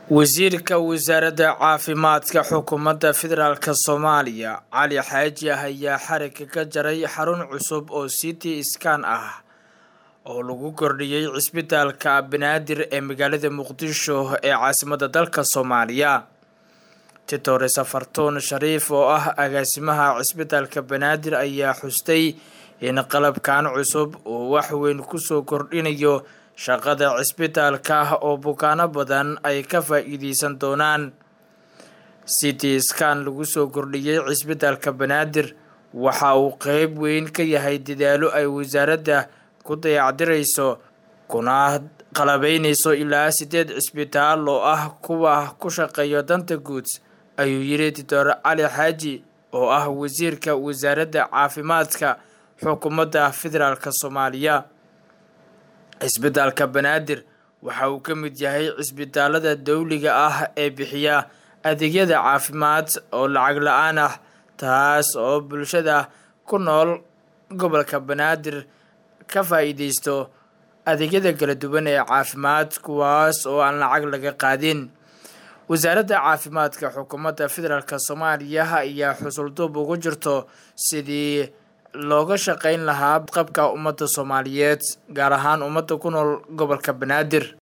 wasiirka wasaaradda caafimaadka xukuumadda federaalk soomaaliya cali xaaji ayaa xarigga ka jaray xarun cusub oo city skan ah oo lagu kordhiyey cisbitaalka banaadir ee magaalada muqdisho ee caasimadda dalka soomaaliya titore safartuun shariif oo ah agaasimaha cisbitaalka banaadir ayaa xustay in qalabkan cusub uu wax weyn kusoo kordhinayo shaqada cisbitaalka oo bukaano badan ay ka faa-iideysan doonaan city skan lagu soo kordhiyey cisbitaalka banaadir waxa uu qeyb weyn ka yahay dadaalo ay wasaaradda ku dayacdirayso kuna qalabeyneyso ilaa sideed cisbitaal oo ah kuwa ku shaqeeya danta guud ayuu yiri doctor cali xaaji oo ah wasiirka wasaaradda caafimaadka xukuumadda federaalk soomaaliya cisbitaalka banaadir waxa uu ka mid yahay cisbitaalada dowliga ah ee bixiya adeegyada caafimaad oo lacag la-aan ah taas oo bulshada ku nool gobolka banaadir ka faa-iideysto adeegyada kala duwan ee caafimaad kuwaas oo aan lacag laga qaadin wasaaradda caafimaadka xukuumadda federaalk soomaaliya ayaa xusulduub ugu jirto sidii looga shaqeyn lahaa qabka ummadda soomaaliyeed gaar ahaan ummadda ku nool gobolka banaadir